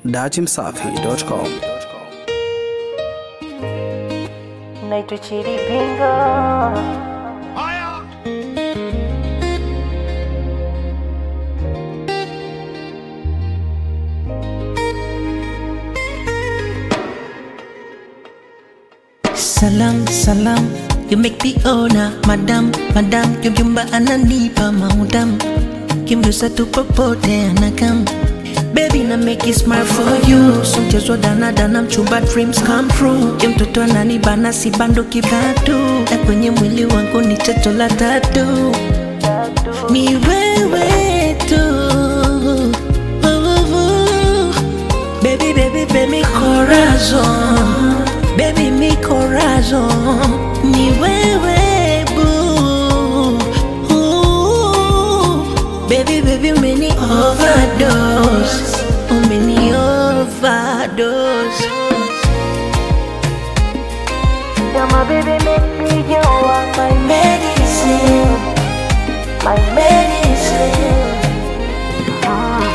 dachimsafi.com. naitwa Chiripinga. Salam, salam, you make the owner, madam, madam, yumba ananipa maudam, kimrusa tu popote anakam. Baby na make it smart for you, so mchezo dana dana, mchumba dreams come true. Ye mtoto ananibana si bando kibatu, na kwenye mwili wangu ni chacho la tatu, ni wewe tu. Oh, oh, oh. Baby, baby, baby, corazon Baby, mi corazon Ni wewe boo Ooh. Baby, baby, umeni overdose Umeni overdose Yeah, my baby make me you are my medicine, my medicine. Ah.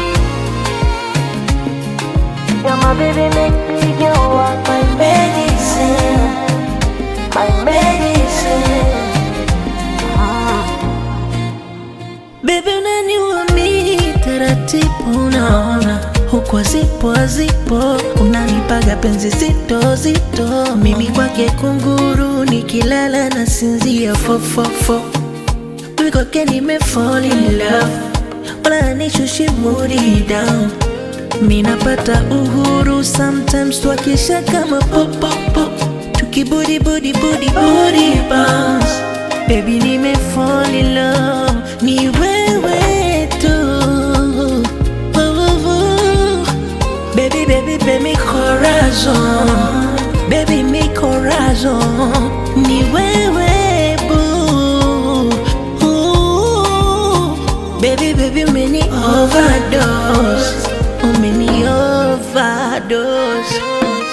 Yeah, my baby make me you are my medicine, my medicine. Ah. Baby, unaniua mimi taratibu unaona huku azipo azipo unanipaga penzi zito zito mimi kwake kunguru nikilala na sinzia fofofo mimi kwake nimefall in love wala nishushi mood down mi napata uhuru sometimes twakisha kama popopo tukibudi budi budi bounce baby nime fall in love ni wewe tu oh, oh, oh. baby baby baby corazon baby mi corazon ni wewe boo Ooh. baby baby umeni overdose umeni overdose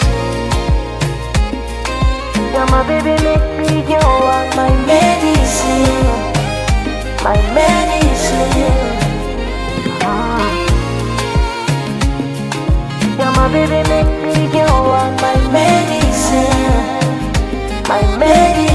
Yeah, my baby make me you are my medicine, my medicine. Ah. Yeah, my baby make me you are my medicine, my medicine.